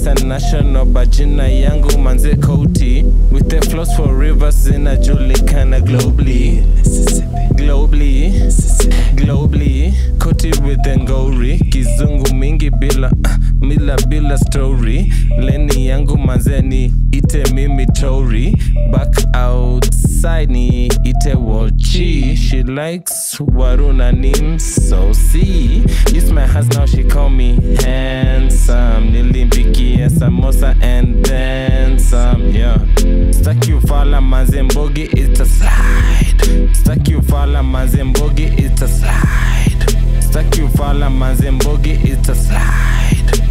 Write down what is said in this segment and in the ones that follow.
international bajina yangu manze koti with the flows for rivers zinajulikana globally globally globally koti with the ngori kizungu mingi bila mila bila story leni yangu manzeni ite mimi tori back outside ni ite wochi she likes waruna nim so see use my hands now she call me handsome nilimpikia samosa and then some yeah staki ufala mazembogi it's a slide staki ufala mazembogi it's a slide staki ufala mazembogi it's a slide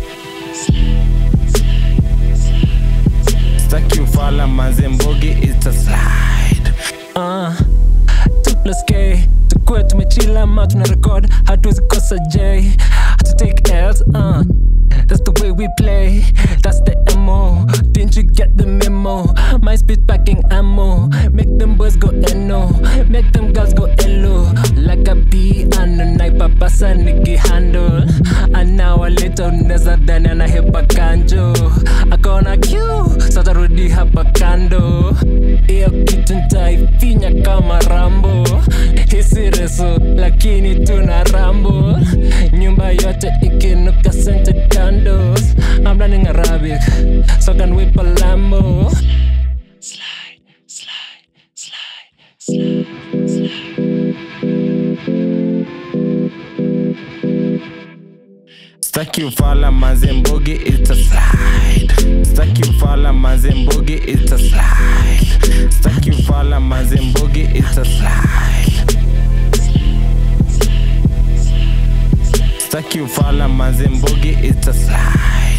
staki ufala mazembogi it's a slide uh, 2 plus k tukue tumechila ma tuna record hatuwezi kosa j hatu take ls uh. That's the way we play, that's the MO. Didn't you get the memo? My speed packing ammo. Make them boys go NO, make them girls go LO. Like a bee and a night papasa niki handle. And now a little neza dhani anahepa kanjo. Akona Q, sasa rudi hapa kando. Iyo kitu nitaifinya kama Rambo. Hisi reso, lakini tuna rambo. Nyumba yote ikinuka scented candles. I'm learning Arabic, so I can whip a Lambo. Slide, slide, slide, slide, Staki ufala mazembogi it's a slide Staki ufala mazembogi it's a slide Staki ufala mazembogi it's a slide Staki ufala mazembogi it's a slide